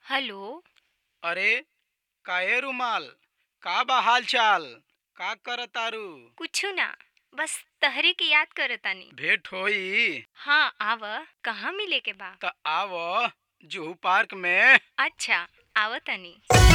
Hello अरे काहे रुमाल का बा हाल चाल का करतारू कुछु ना बस तहरी के याद करतानी भेंट होई हाँ आव कहाँ मिले के बा त आव जुहू पार्क में अच्छा आवतनी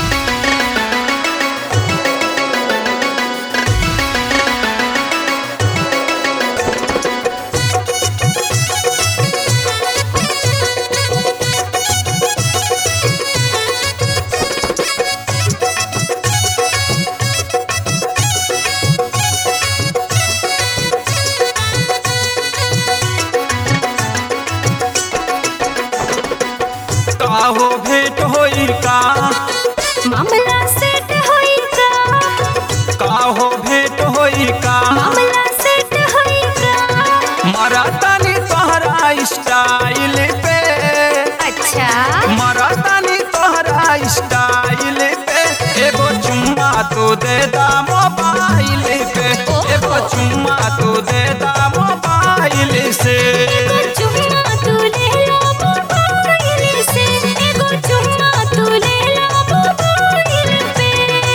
काहो भेंट होई का मामला सेट होई का काहो भेंट होई का मामला सेट होई का मरा तनी तोहरा स्टाइल पे अच्छा मरा तनी तोहरा स्टाइल पे एगो चुम्मा तो दे दा मोबाइल पे एगो चुम्मा तो दे दा मोबाइल से एगो चुम्मा तू ले लो मोबाइल से एगो चुम्मा तू ले लो मोबाइल पे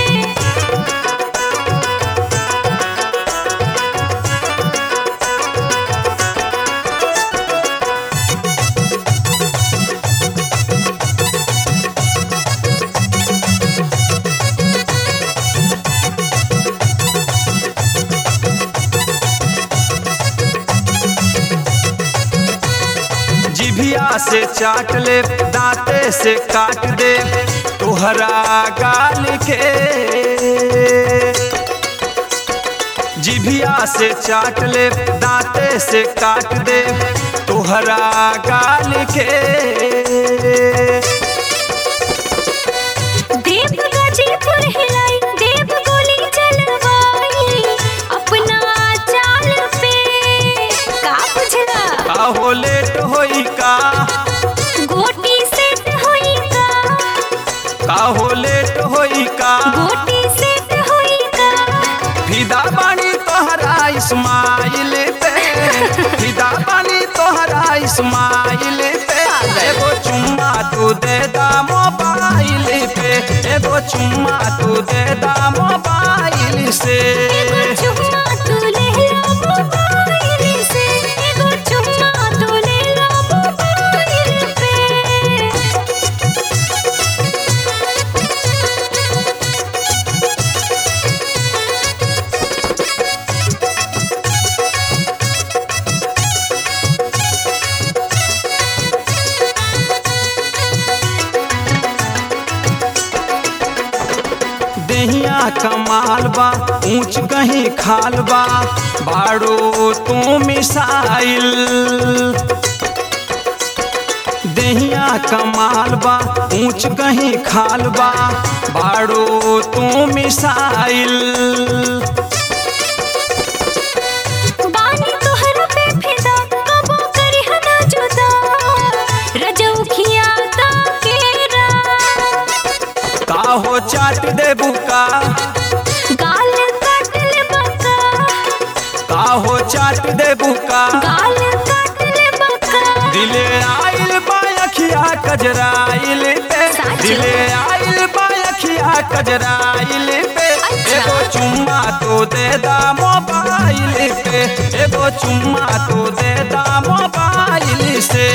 जिभिया से चाट ले दांते से काट दे तोहरा गाल के जिभिया से चाट ले दांते से काट दे तोहरा गाल के देव गाजीपुर हिलाई देव गोली चलवाई अपना चाल पे का बुझला काहो लेट होई का गोटी सेट होई का काहो लेट होई का गोटी सेट होई का फिदा बानी तोहरा इस्माइल पे फिदा बानी तोहरा इस्माइल पे एगो चुम्मा तू दे दा मोबाइल पे एगो चुम्मा तू दे दा मोबाइल से एगो चुम्मा तू ले लो मोबाइल से एगो चुम्मा तू ले लो मोबाइल पे देहिया कमाल बा ऊंच कहीं खाल बा बाड़ो तू मिसाइल देहिया कमाल बा ऊंच कहीं खाल बा बाड़ो तू मिसाइल बानी तोहरा पे फिदा कबो करी हना जुदा रजौखिया ताकेरा काहो चाट दे बुका गाल काट ले बका काहो चाट दे बुका गाल काट ले बका दिले आइल बायखिया कजराइल पे साचो? दिले आइल बायखिया कजराइल पे अच्छा। एगो चुम्मा तो दे दा मोबाइल पे एगो चुम्मा तो दे दा मोबाइल से